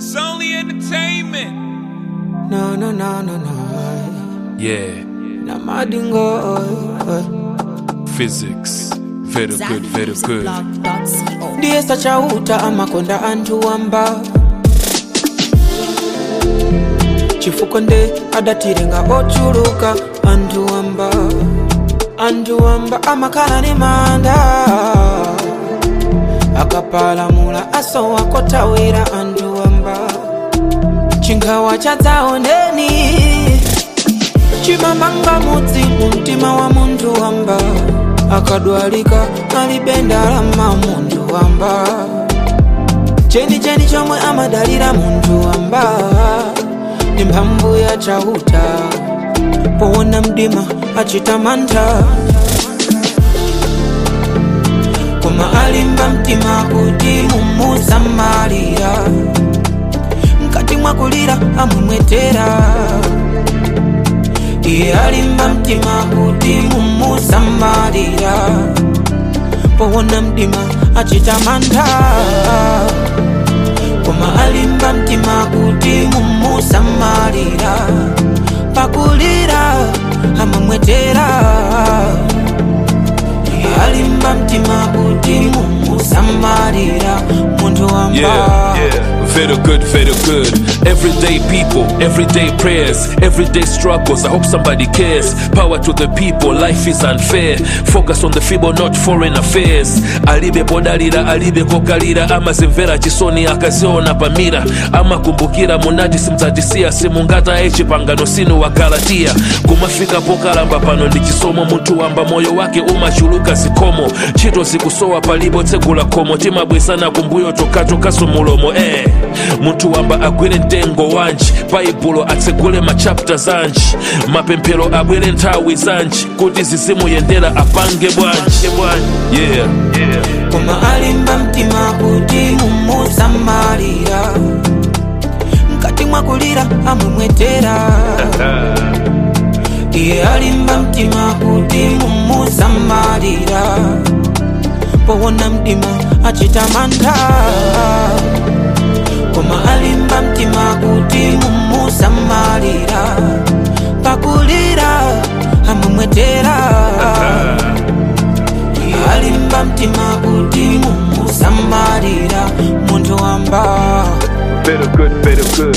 It's only entertainment. No, no, no, no, no. Yeah, Na madingo. physics. Very good, very good. Zackmusicblog.co. ndiye sachauta amakonda anthu wamba chifukwa nde adatirenga ochuluka anthu wamba anthu wamba amakhala ni manda akapalamula asowa kotawira anthu wamba chinkhawa chadzaoneni chimamanga mudzi mumtima wa munthu wamba akadwalika alibe ndalama munthu wamba chenicheni chomwe amadalira munthu wamba ndi mphamvu ya chauta powona mdima achita mantha koma alimba mtima kuti mumusamalira mkati mwakulira amumwetera iye alimba mtima kuti mumusamalira powona mdima achita mantha koma alimba mtima kuti mumusamalira pakulira amamwetera iye alimba mtima kuti mumusamalira munthu wamba Yeah, yeah. Very good, very good. Everyday people, everyday prayers, everyday struggles. I hope somebody cares. Power to the people, life is unfair. Focus on the feeble, not foreign affairs. Alibe podalira, alibe kokalira, amazimvera chisoni akaziona pamira. Amakumbukira munati simdzatisiya simungata echipangano sinu wa Galatia. Kumafika pokalamba pano ndi chisomo munthu wamba moyo wake umachuluka zikomo. Ntchito zikusowa palipo tsegula khomo timabwesana kumbuyo tokatokaso mulomo eh. munthu wamba agwire mtengo wanji baibulo atsegule machapta zanji mapemphero abwere nthawi zanji kuti zizimuyendera apange bwanji yeah. yeah. koma alimba mtima kuti mumusamalira mkati mwakulira amumwetera iye alimba mtima kuti mumusamalira powona mdima achita mantha koma alimba mtima kuti mumusamalira pakulira amumwetera alimba mtima kuti mumusamalira munthu wamba Very good, very good.